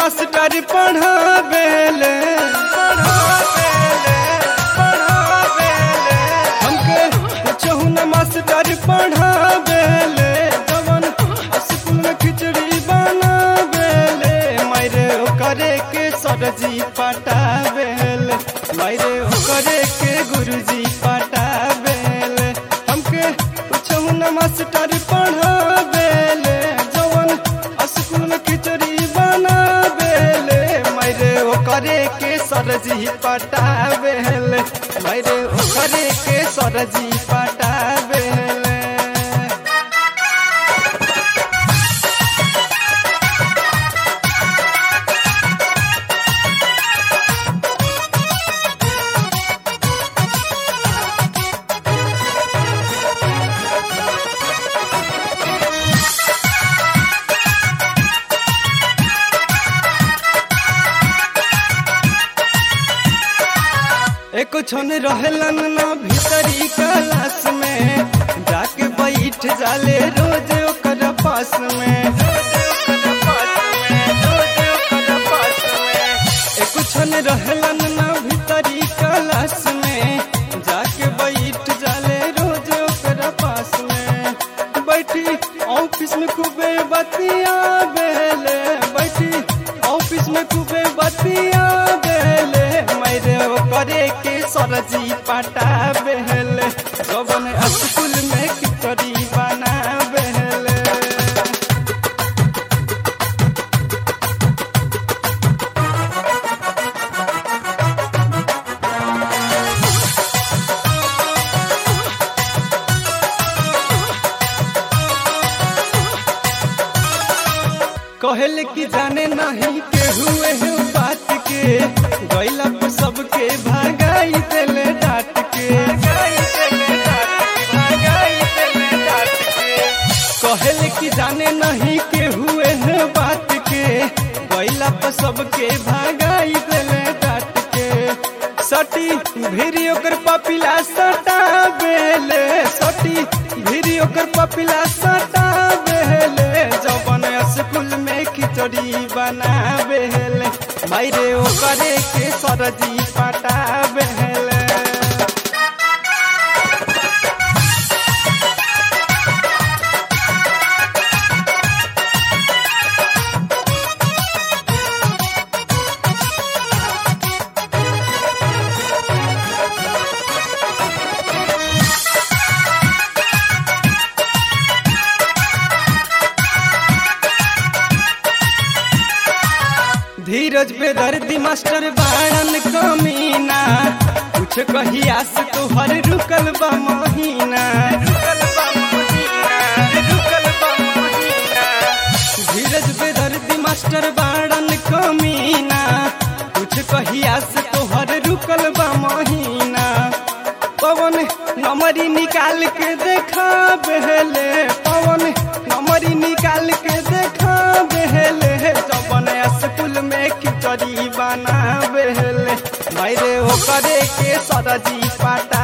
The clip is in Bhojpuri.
मास्टर पढ़ावेले पढ़ावेले पढ़ावेले हमके कुछहु न मास्टर पढ़ावेले जवन स्कूल में खिचड़ी बनावेले मारे ओकरे के सरजी पटावेले मारे ओकरे के गुरुजी पटावेले हमके कुछहु न मास्टर पढ़ावेले जवन स्कूल में खिचड़ी बनावेले मारे ओकरे के सरजी पटावेले मारे ओकरे के सरजी पटावेले एको छन रहलन ना भीतरी क्लास में जाके बैठ जाले रोज ओकर पास में एको छन रहलन ना भीतरी क्लास में जाके बैठ जाले रोज ओकर पास में बैठी ऑफिस में खूबे बतिया बेले बैठी ऑफिस में खूबे बतिया बेले मेरे करे के सरजी पटा बेले जबन स्कूल में खिचड़ी बना बेले कहल कि जाने नहीं के हुए है बात के गैला पर सबके भागाई देले डांट के कहल कि जाने नहीं के हुए है बात के गैला पर सबके भागाई देले डांट के सटी भिरी ओकर पपिला सटा बेले सटी भिरी ओकर पपिला सटा बेले जवन स्कूल में खिचड़ी बनावेले मायरे ओकरे के सरजी पटावेले धीरज पे दर्दी मास्टर बाड़न कमीना कुछ कहिया से तोहर रुकल बा महीना धीरज पे दर्दी मास्टर बाड़न कमीना कुछ कहिया से तोहर रुकल बा महीना पवन नमरी निकाल के देखा बहले पवन नमरी निकाल के देखा बहले जबन स्कूल में खिचड़ी बना बहले मायरे ओकरे के सरजी पाटा